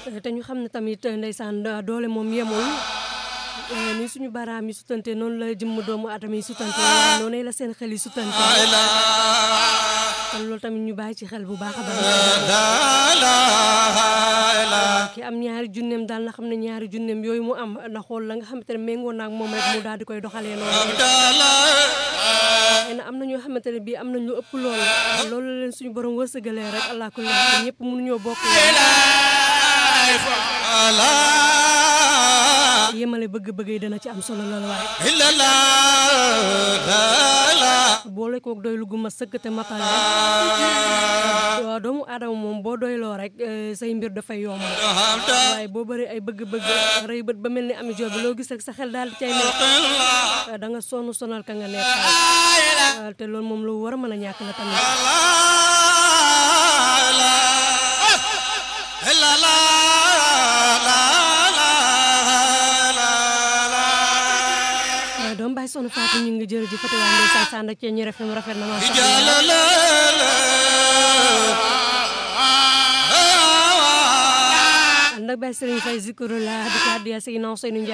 te ñu xam ne tamit ndeysaan doole moom yemul ni suñu baraam yi sutante noonu la jëmm doomu aadama yi sutante noonu la seen xel yi sutante kon loolu tamit ñu bàyyi ci xel bu baax a baax ki am ñaari junneem daal na xam ne ñaari junneem yooyu mu am na xool la nga xamante ne méngoo naag moom rek mu daal di koy doxalee noonu na am na ñoo xamante ne bii am nañ lu ëpp loolu loolu leen suñu borom wërsëgalee rek allah kulli ñëpp mënuñoo bokk yemale bëgg-bëgg yi dana ci am solo loolu waaye boole koog doy lu gu ma sëkk te matale waaw doomu aadama moom boo doyloo rek say mbir dafay yomb waaye boo bëri ay bëgg-bëgg rëy bët ba mel ni ami joobi loo gis rek sa xel daal di cay nekk da nga sonn sonal ka nga nekk te loolu moom lu war a mën a ñàkk la tamit doom bàyyi soxna Fatou ñu ngi jërëjëf Fatou waa Ndeysaan Sanda cee ñu rafet rafet na ma ànd ak Baye Serigne Faye Zikru la di ko addiya Seydina Ousseynou